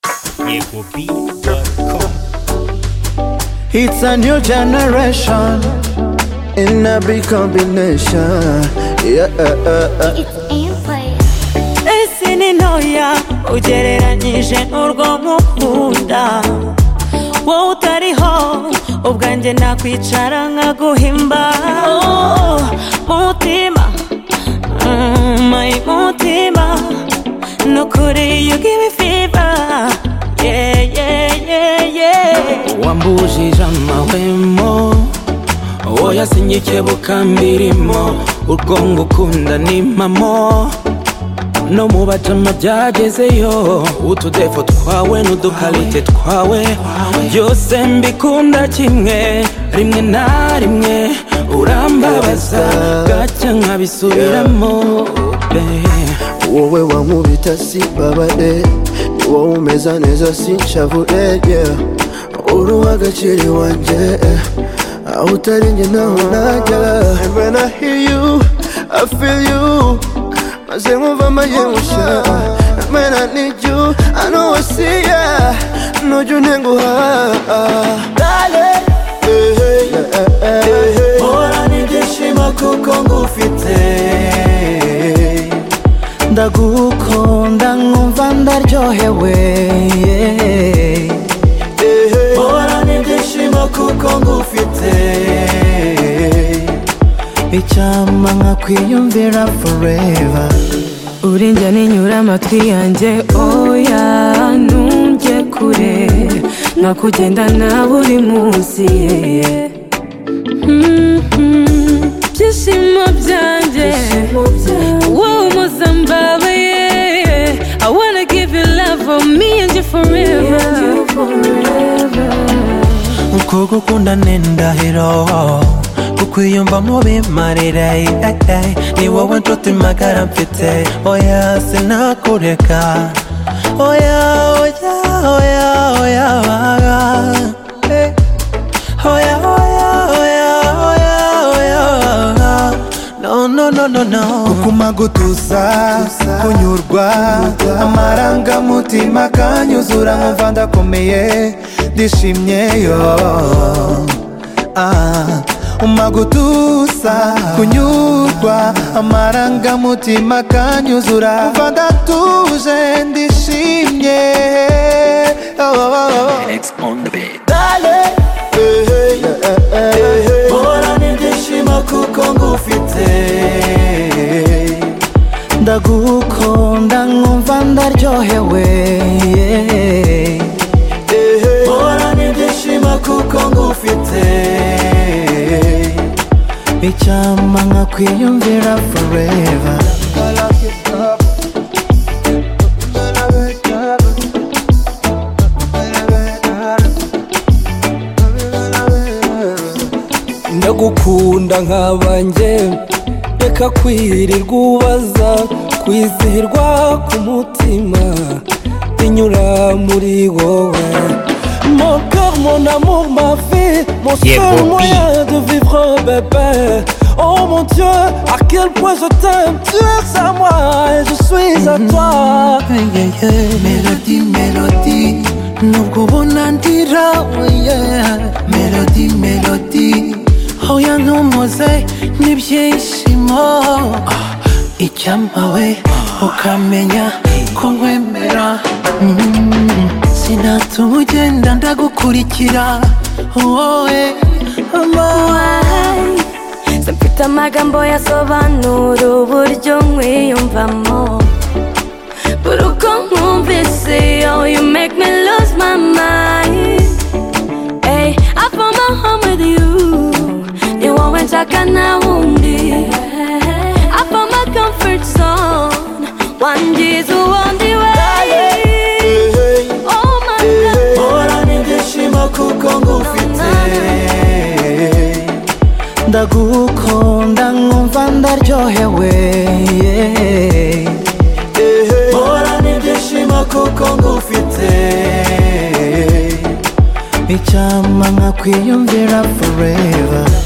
It will be what comes. It's a new generation in a big combination. Yeah, It's Airplay. ese ni ntoya ugereranyije n'urwo mukunda wowe utariho ubwanjye nakwicara nkaguhimba Oh, mutima mm, my mutima nukuri you give me fever yeah yeah yeah yeah wambujije amahwemo oya sinyikebuka mbirimo urwongo ukunda ni impamo no mu bajama byagezeyo utudefo twawe n'udukarite twawe byose mbikunda kimwe rimwe na rimwe urambabaza gacya nkabisubiramo babe. wowe wankubita si babade wowe umeza neza si nshavure yeah. uri uw'agaciro iwanjye eh. aho utari njye ntaho najya And when I hear you, I feel you maze nkumva amayemusha Man, I need you, I know I see ya Nujya untenguha Darling, hey, hey, hey, hey, hey. Horana ibyishimo kuko ngufite ndagukunda nkumva ndaryohewe horana ibyishimo kuko ngufite icyama nkakwiyumvira forever urinjya ninyura amatwi yanjye oya ntunge kure nakugenda nawe uri munsi ye byishimo byanjye wowe umuzambawe I wanna give you love for me and you forever uko gukunda ni indahiro kukwiyumva mu bimarire eh, eh. ni wowe nshuti magara mfite oya sinakureka oya oya oya oya baga eh. oya oya oya oya oya baga no no no no no kumagutuza kunyurwa amarangamutima akanyuzura nkumva ndakomeye ndishimyeyo Ah, umagutuza kunyurwa amarangamutima akanyuzura nkumva ndatuje ndishimye Oh, oh, oh, oh. Dale, hey, hey, hey, hey, hey. Horana ibyishimo kuko ngufite ndagukunda nkumva ndaryohewe horana ibyishimo kuko ngufite icyama nkakwiyumvira forever ndagukunda nkabanjye reka kwirirwa ubaza kwizihirwa ku mutima inyura muri wowe Mon cœur, mon amour, ma vie, mon Yeah, seul Bobby. moyen de vivre bébé. Oh mon Dieu, à quel point je t'aime, tu es à moi et je suis à toi. melodi melodi nubwo ubona ndira melodi melodi oya ntumuze n'ibyishimo icyamawe ukamenya ko nkwemera Mm, sinatuma ugenda ndagukurikira wowe Why? simfite amagambo yasobanura uburyo nkwiyumvamo buri uko nkumvise oh you make me lose my mind hey, I found my home with you ni wowe nshaka nta wundi I found my comfort zone one is the only way oh my love horana ibyishimo kuko ngufite ndagukunda nkumva ndaryohewe horana ibyishimo kuko ngufite icyama nkakwiyumvira forever